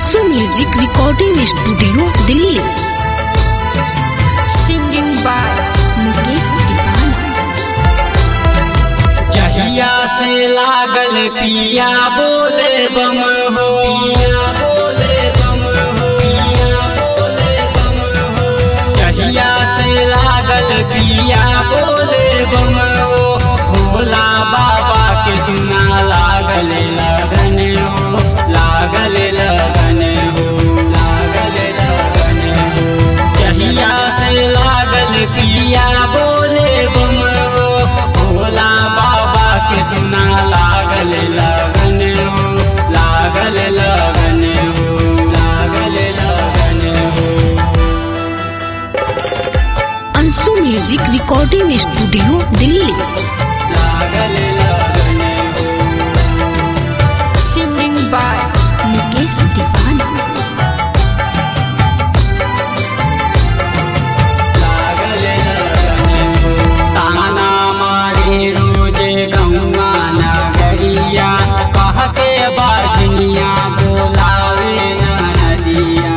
Anshu music recording studio Delhi singing by Mukesh Deewana जहिया से लागल पिया बोले बम हो पिया बोले बम हो पिया बोले बम हो जहिया से लागल पिया बोले बम हो भोला बाबा के सुना लागल लगन हो लागल लगन हो लागल लगन हो जहिया से लागल पिया बोले बम हो भोला बाबा के सुना लागल लगन हो लागल लगन हो लागल लगन हो Anshu music recording studio Delhi लागल लगन हो सिंगिंग बाय मुकेश दीवाना लागल लगन हो ताना मारे रोजे गौआ नगरिया कह के बाजनिया बोलावे न नदिया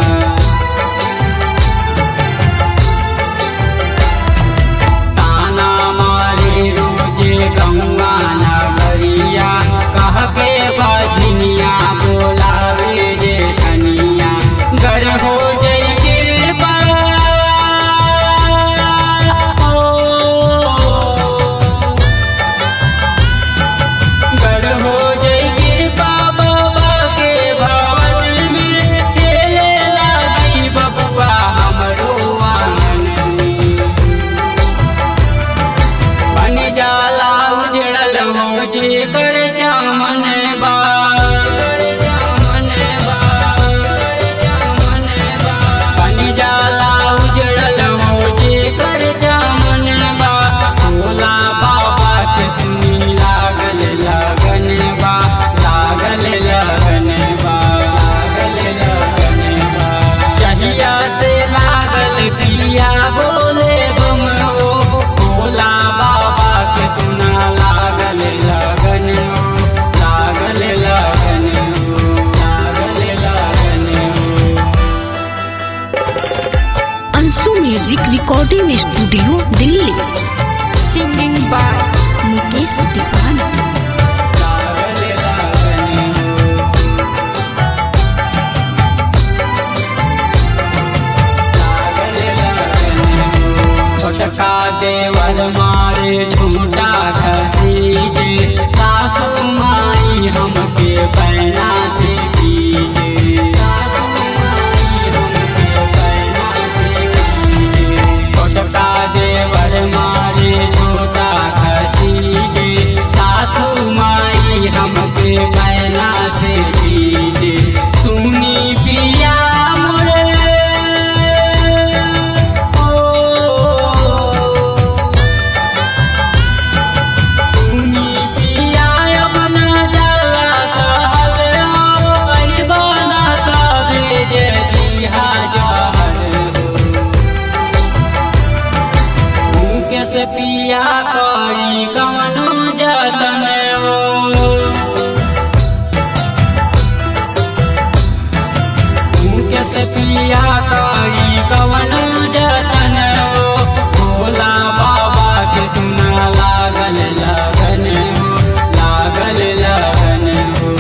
ताना मारे रोजे गौआ नगरिया कह के बाजनिया बोलावे जे धनिया गर हो जई कृपा ओ गर हो जई कृपा बाबा के भवन में खेले लागी बबुआ हमरो आंगन में बन जाला उजड़ल हो जे कर चामन बा कर चामन बा कर चामन बा बन जाला उजड़ल हो जे कर चामन बा भोला बाबा के सुनी लागल लगन बा लागल लगन बा लागल लगन बा जहिया से लागल पिया बोले बम हो भोला बाबा के सुना लागल लगन हो लागल लगन हो लागल लगन हो Anshu music recording studio Delhi singing by Mukesh Deewana लागल लगन हो लागल लगन हो छोटका देवर मारे झूठा घसीटे सासु माई हमके पैना से पीटे सासु माई हमके पैना से पीटे छोटका देवर मारे झूठा घसीटे सासु माई हमके पैना से पीटे सुनी पिया मोरे सुनी पिया अपना जाला सहल हो अइबा ना तबे जे दिहा जहर हो मुके से पिया करी कवनो जतन हो मुके से पिया करी कवन जतन हो भोला बाबा के सुना लागल लगन हो लागल लगन हो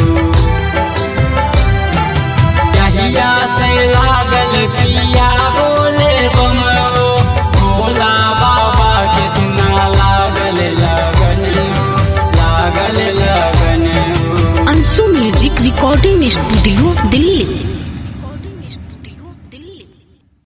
जहिया से लागल पिया बोले बम हो भोला बाबा के सुना लागल लगन हो लागल लगन हो Anshu music recording studio Delhi